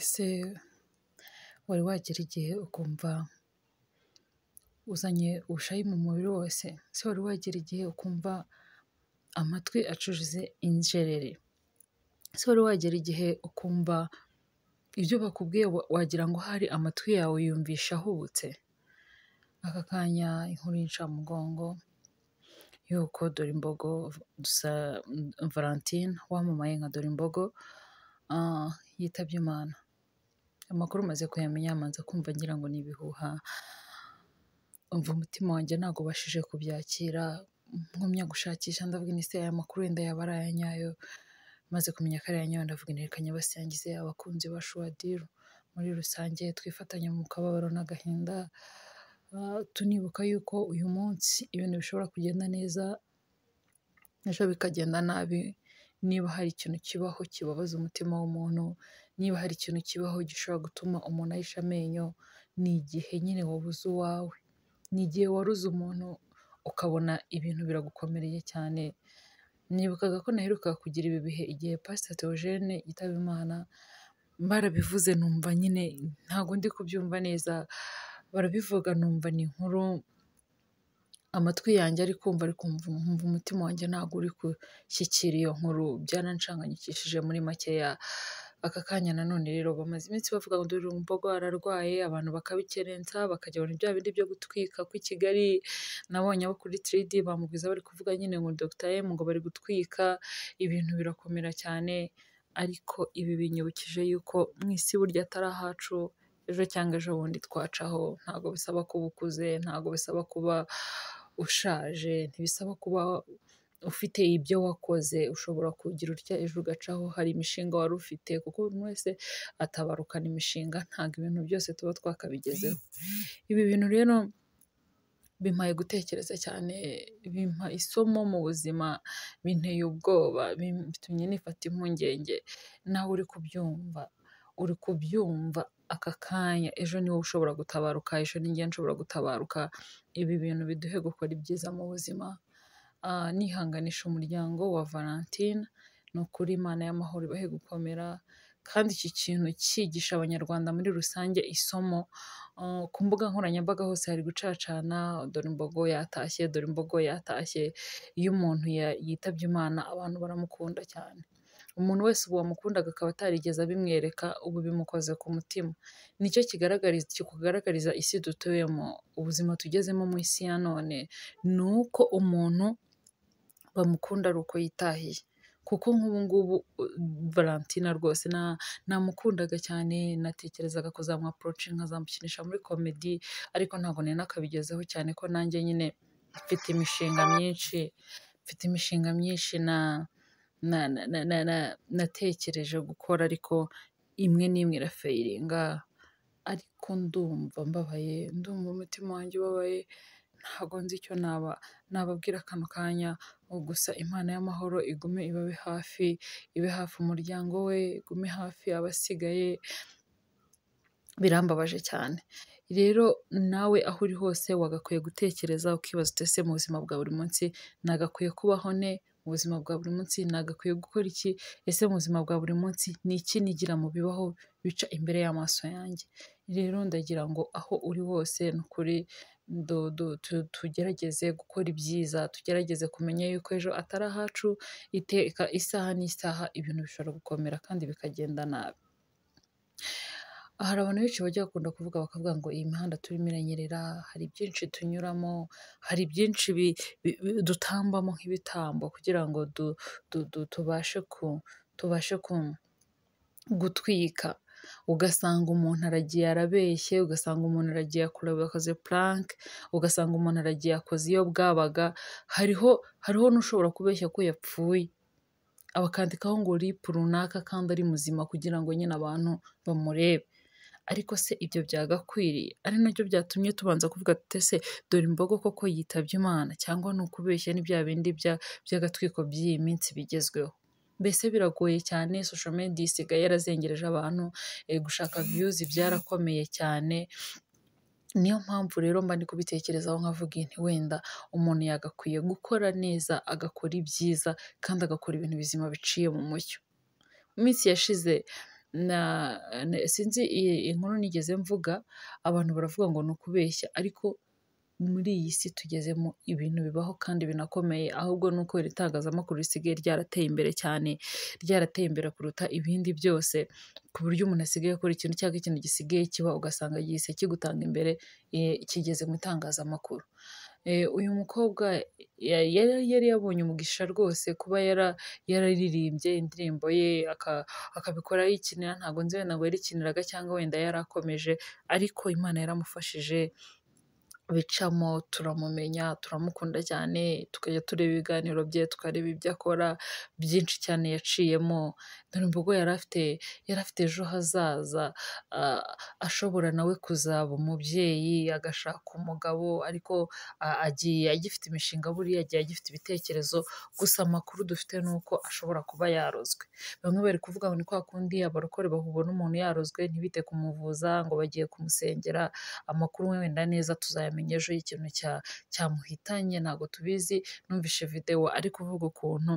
Ese wari wagera igihe ukumva uzanye ubushayi mu mubiri wose? Ese wari wagera igihe ukumva amatwi acujije injereri? Ese wari wagera igihe ukumva ibyo bakubwiye wagira ngo ahari amatwi yawe yumvishe ahubutse? Aka kanya inkuru y'incamugongo y'uko Dorimbogo Valentine wamamaye nka Dorimbogo yitabye Imana. Amakuru maze kuyamenya manza kumva ngira ngo ni ibihuha, umva umutima wanjye ntabwo ubashije kubyakira, ngumya gushakisha ndavuga nti ese aya makuru wenda yaba ari aya nyayo, maze kumenya ko ari aya nyayo ndavuga nti reka nyabasangize abakunzi ba Showadiru muri rusange, twifatanye mu kababaro n'agahinda, tunibuka yuko uyu munsi ibintu bishobora kugenda neza, ejo bikagenda nabi, niba hari ikintu kibaho kibabaza umutima w'umuntu, niba hari ikintu kibaho gishobora gutuma umuntu ahisha amenyo, ni igihe nyine wabuze uwawe, ni igihe waruze umuntu ukabona ibintu biragukomereye cyane, nibukaga ko naherukaga kugira ibi bihe igihe Pastor Theogene Yitabimana barabivuze numva nyine ntabwo ndi kubyumva neza, barabivuga numva ni inkuru amatwi yanjye ari kumva ariko nkumva umutima wanjye ntabwo uri gushyikira iyo nkuru, byarancanganyikishije muri makeya, aka kanya nanone rero bamaze iminsi bavuga ngo Dorimbogo ararwaye, abantu bakabikerensa bakajya abantu bya bindi byo gutwika kw'i Kigali, nabonye abo kuri 3D bamugwiza bari kuvuga nyine ngo Dr M ngo bari gutwika, ibintu birakomera cyane, ariko ibi binyibukije yuko mu isi burya atari ahacu, ejo cyangwa ejobundi twacaho, ntabwo bisaba kuba ukuze, ntabwo bisaba kuba ushaje, ntibisaba kuba ufite ibyo wakoze, ushobora kugira utya ejo ugacaho, hari imishinga wari ufite kuko buri wese atabarukana imishinga, ntabwo ibintu byose tuba twakabigezeho. Ibi bintu rero bimpaye gutekereza cyane, bimpa isomo mu buzima, binteye ubwoba, bitumye nifata impungenge, nawe uri kubyumva, uri kubyumva aka kanya, ejo ni wowe ushobora gutabaruka, ejo ni njye nshobora gutabaruka, ibi bintu biduhe gukora ibyiza mu buzima, Ah, nihanganisha umuryango wa Valentine, ni ukuri Imana y'amahoro ibahe gukomera, kandi iki kintu cyigisha Abanyarwanda muri rusange isomo, ah, ku mbuga nkoranyambaga hose hari gucacana, Dorimbogo yatashye, Dorimbogo yatashye, iyo umuntu ya- yitabye Imana abantu baramukunda cyane. Umuntu wese ubu wamukundaga akaba atarigeze abimwereka, ubu bimukoze ku mutima. Nicyo kigaragariza, kikugaragariza isi dutuyemo, ubuzima tugezemo mu isi ya none, ni uko umuntu bamukunda ari uko yitahiye kuko nk'ubu ngubu uh, Valentina rwose na namukundaga cyane natekerezaga kuzamwaproce nkazamukinisha muri komedi ariko ntabwo nari nakabigezeho cyane ko nanjye nyine mfite imishinga myinshi mfite imishinga myinshi na na, na, na, na, na natekereje gukora ariko imwe n'imwe irafayiringa ariko ndumva mbabaye ndumva umutima wanjye ubabaye ntabwo nzi icyo naba nababwira kano kanya ubu gusa Imana y'amahoro igume ibabe hafi ibe hafi umuryango we igume hafi abasigaye birambabaje cyane rero nawe aho uri hose wagakwiye gutekereza ukibaza uti ese mu buzima bwa buri munsi nagakwiye kubaho ne mu buzima bwa buri munsi nagakwiye gukora iki ese mu buzima bwa buri munsi ni iki nigira mu bibaho bica imbere y'amaso yanjye rero ndagira ngo aho uri hose ni ukuri du- du- tu- tugerageze gukora ibyiza tugerageze kumenya yuko ejo atari ahacu iteka isaha n'isaha ibintu bishobora gukomera kandi bikagenda nabi hari abantu benshi bajya bakunda kuvuga bakavuga ngo iyi mihanda turimo iranyerera hari byinshi tunyuramo hari byinshi bi- bi- bi- dutambamo nk'ibitambo kugira ngo du, du, du, tubashe ku tubashe ku gutwika ugasanga umuntu aragiye arabeshye ugasanga umuntu aragiye akureba akoze puranke ugasanga umuntu aragiye akoze iyo bwabaga hariho hariho n'ushobora kubeshya ko yapfuye abakandikaho ngo ripu runaka kandi ari muzima kugira ngo nyine abantu bamurebe ariko se ibyo byagakwiriye ari nabyo byatumye tubanza kuvuga tuti ese dore imbogo koko yitabye imana cyangwa ni ukubeshya ni bya bindi bya- by'agatwiko by'iyi minsi bigezweho mbese biragoye cyane social media isigaye yarazengereje abantu eh, gushaka views byarakomeye cyane niyo mpamvu rero mba ndi kubitekerezaho nkavuga nti wenda umuntu yagakwiye gukora neza agakora ibyiza kandi agakora ibintu bizima biciye mu mucyo mu minsi yashize na- na- sinzi i- inkuru nigeze mvuga abantu baravuga ngo ni ukubeshya ariko muri iyi si tugezemo ibintu bibaho kandi binakomeye ahubwo ni uko iri tangazamakuru risigaye ryarateye imbere cyane ryarateye imbere kuruta ibindi byose ku buryo umuntu asigaye akora ikintu cyangwa ikintu gisigaye kiba ugasanga gihise kigutanga imbere eh, kigeze mu itangazamakuru Eh, uyu mukobwa ya- yari yari yabonye umugisha rwose kuba yara yararirimbye indirimbo ye aka- akabikora yikinira ntabwo nzi wenda ngo yarikiniraga cyangwa wenda yarakomeje ariko Imana yaramufashije bicamo turamumenya turamukunda cyane tukajya tureba ibiganiro bye tukareba ibyo akora byinshi cyane yaciyemo dore imbogo yari afite yari afite ejo hazaza ah, ashobora nawe kuzaba umubyeyi agashaka umugabo ariko a- agiye agifite imishinga buriya agiye agifite ibitekerezo gusa amakuru dufite ni uko ashobora kuba yarozwe bamwe bari kuvuga ngo ni kwa kundi abarokore babona umuntu yarozwe ntibite kumuvuza ngo bagiye kumusengera amakuru wenda neza tuzayamenya ejo y'ikintu cya- cyamuhitanye ntabwo tubizi numvishe videwo ari kuvuga ukuntu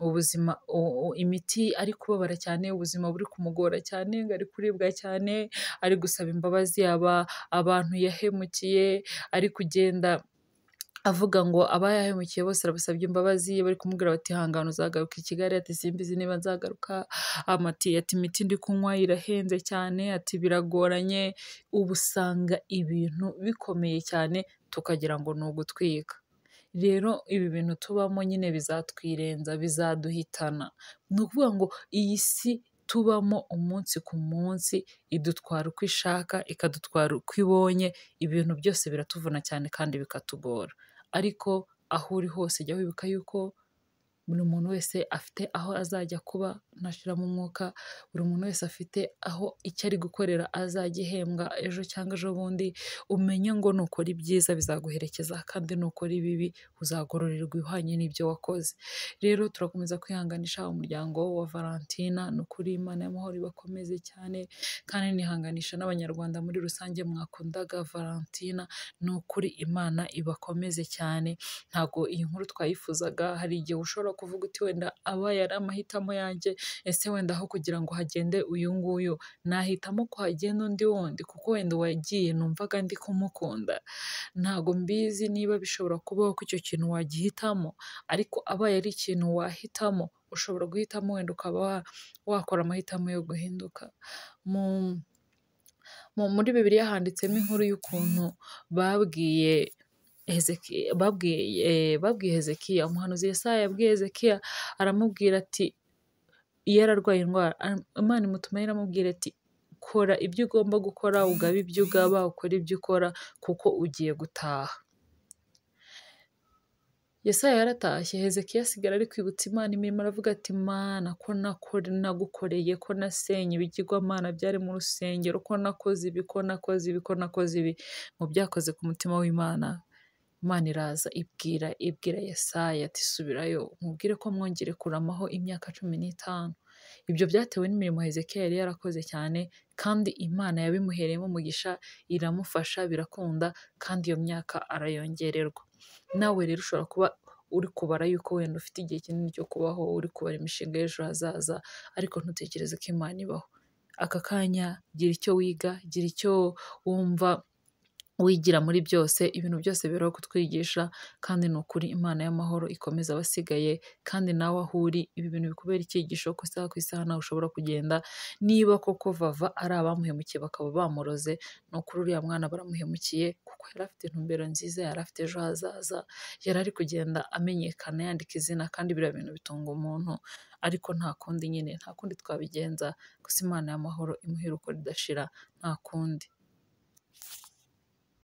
ubuzima u- u- imiti ari kubabara cyane ubuzima buri kumugora cyane ngo ari kuribwa cyane ari gusaba imbabazi aba abantu yahemukiye ari kugenda avuga ngo abayahemukiye bose arabasabye imbabazi bari kumubwira bati hangana uzagaruka i Kigali ati simbizi niba nzagaruka amati ati imiti ndi kunywa irahenze cyane ati biragoranye ubu usanga ibintu bikomeye cyane tukagira ngo ni ugutwika rero ibi bintu tubamo nyine bizatwirenza bizaduhitana ni ukuvuga ngo iyi si tubamo umunsi ku munsi idutwara uko ishaka ikadutwara uko ibonye ibintu byose biratuvuna cyane kandi bikatugora ariko aho uri hose jya wibuka yuko buri muntu wese afite aho azajya kuba nashiramo umwuka buri muntu wese afite aho icyo ari gukorera azajya ihembwa ejo cyangwa ejo bundi umenye ngo nukora ibyiza bizaguherekeza kandi nukora ibibi uzagororerwa ibihwanye n'ibyo wakoze rero turakomeza kwihanganisha umuryango wa Valentina ni ukuri Imana y'amahoro ibakomeze cyane kandi nihanganisha n'abanyarwanda muri rusange mwakundaga Valentina ni ukuri Imana ibakomeze cyane ntabwo iyi nkuru twayifuzaga hari igihe ushobora kuvuga uti wenda aba yari amahitamo yanjye ese wenda aho kugira ngo hagende uyu nguyu nahitamo ko hagenda undi wundi kuko wenda wagiye numvaga ndi kumukunda ntabwo mbizi niba bishobora kubaho ko icyo kintu wagihitamo ariko abaye ari ikintu wahitamo ushobora guhitamo wenda ukaba wa- wakora amahitamo yo guhinduka mu mu- muri bibiliya handitsemo inkuru y'ukuntu babwiye Hezekiya, babwiye, eh, babwiye Hezekiya, umuhanuzi Yesaya yabwiye Hezekiya aramubwira ati iyo ararwaye indwara am- Imana imutuma iramubwira ati kora ibyo ugomba gukora ugabe ibyo ugaba ukore ibyo ukora kuko ugiye gutaha Yesaya yaratashye Hezekiya asigara ari kwibutsa Imana imirimo aravuga ati Mana ko nakore nagukoreye ko nasenye ibigirwamana byari mu rusengero ko nakoze ibi ko nakoze ibi ko nakoze ibi mu byakoze ku mutima w'Imana Imana iraza ibwira ibwira Yesaya ati subirayo umubwire ko mwongere kuramaho imyaka cumi n'itanu ibyo byatewe n'imirimo Hezekiya yari yarakoze cyane kandi Imana yabimuhereyemo umugisha iramufasha birakunda kandi iyo myaka arayongererwa nawe rero ushobora kuba uri kubara yuko wenda ufite igihe kinini cyo kubaho uri kubara imishinga y'ejo hazaza ariko ntutekereze ko Imana ibaho aka kanya gira icyo wiga gira icyo wumva wigira muri byose ibintu byose biriho kutwigisha kandi ni ukuri imana y'amahoro ikomeza abasigaye kandi nawe aho uri ibi bintu bikubera icyigisho ku isaha ku isaha nawe ushobora kugenda niba koko vava ari abamuhemukiye bakaba bamuroze ni ukuri uriya mwana baramuhemukiye kuko yari afite intumbero nziza yari afite ejo hazaza yari ari kugenda amenyekana yandika izina kandi biriya bintu bitunga umuntu ariko nta kundi nyine nta kundi twabigenza gusa imana y'amahoro imuhe uko ridashira nta kundi